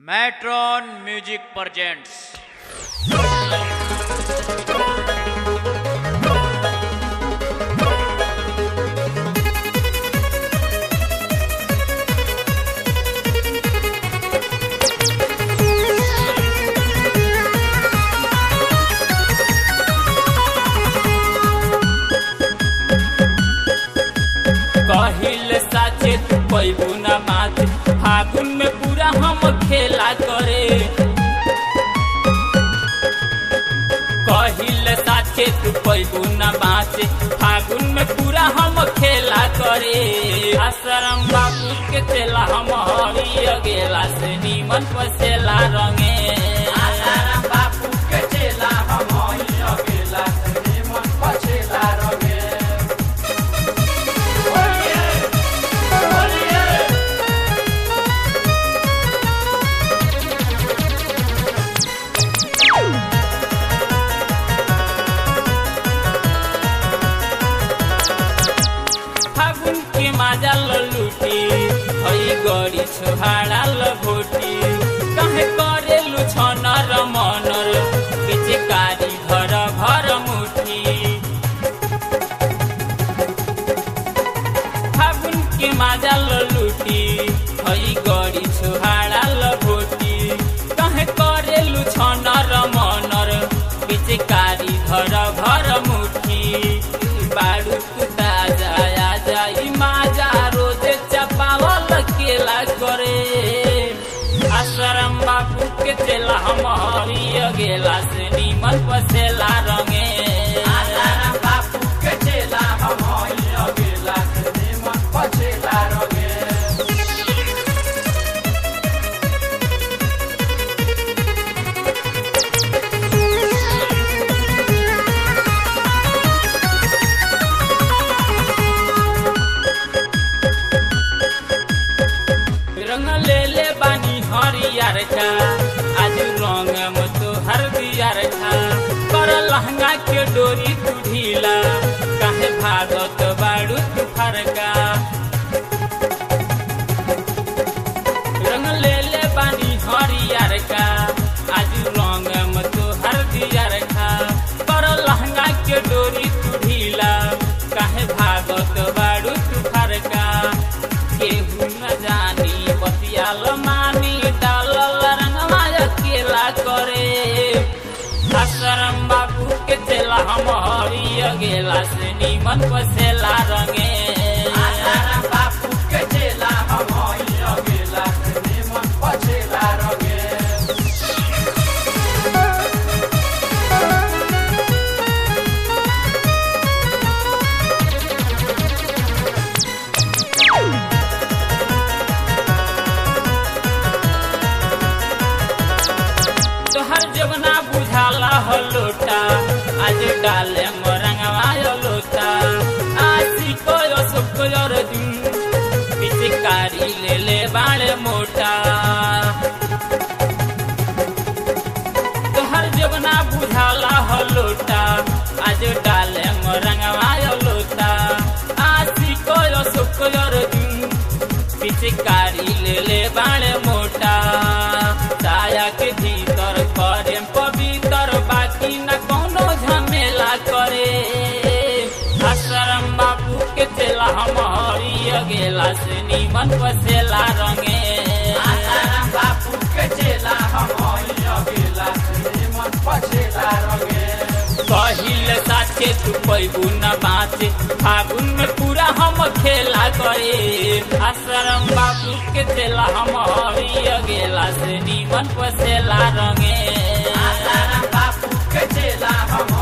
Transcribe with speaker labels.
Speaker 1: matron music presents
Speaker 2: कहिल साचे तू पैबू न माच फागुन में पूरा हम खेला करे कहिल साचे तू पैबू न माच फागुन में पूरा हम खेला करे आश्रम बाबू के चेला हम हरी गेला से नीमन पसेला रंगे आश्रम बाबू के चेला हम हरी गेला से नीमन पसेला रंगे फागुन के माजा लुटी हई गड़ी छोहाड़ा लभोटी कहे करेलु छनर मनर पिचकारी घर घर मुठी फागुन के माजा लुटी हई गड़ी छोहाड़ा लभोटी कहे करेलु छनर मनर पिचकारी घर घर मुठी बाड़ू कुता जाया जाई माजा रोजे चपावल केला करे आश्रम बाबू के चेला हम हरिय गेला से नीमन पसेला रंगे आश्रम बाबू के चेला हम हरिय गेला से नीमन पसेला रंगे रंग ले ले बानी हरियर का आज रंग में तो हरदियर का कर लहंगा के डोरी तू ढीला काहे भागत बाड़ू तू फरका रंग ले ले बानी हरियर का आज रंग में तो हरदियर का कर लहंगा के डोरी तू ढीला काहे भागत बाड़ू तू फरका केहू न जानी बतियाल मानी डालल रंगवा अकेला करे आश्रम बाबू के चेला हम हरिय गेला से नीमन पसेला रंगे आश्रम बाबू के चेला हम हरिय गेला से नीमन पसेला रंगे तोहर जबना बुझाला हो लोटा आज डाले मोरंगवा लोटा आसी को सुख दिन पिचकारी ले ले बाड़े मोटा तोहर जबना बुझाला हो लोटा आज डाले मोरंगवा लोटा आसी को सुख दिन पिचकारी ले ले बाड़े मोटा साया के भीतर करे पवित्र बाकी न कोनो झमेला करे आश्रम बाबू के चेला हम हरिय गेला से नीमन पसेला रंगे आश्रम बाबू के चेला हम हरिय गेला से नीमन पसेला रंगे कहिल साचे तू पैबू न बाचे फागुन में पूरा हम खेला करे आश्रम बाबू के चेला हम हरिय गेला से नीमन पसेला रंगे आश्रम बाबू के चेला हम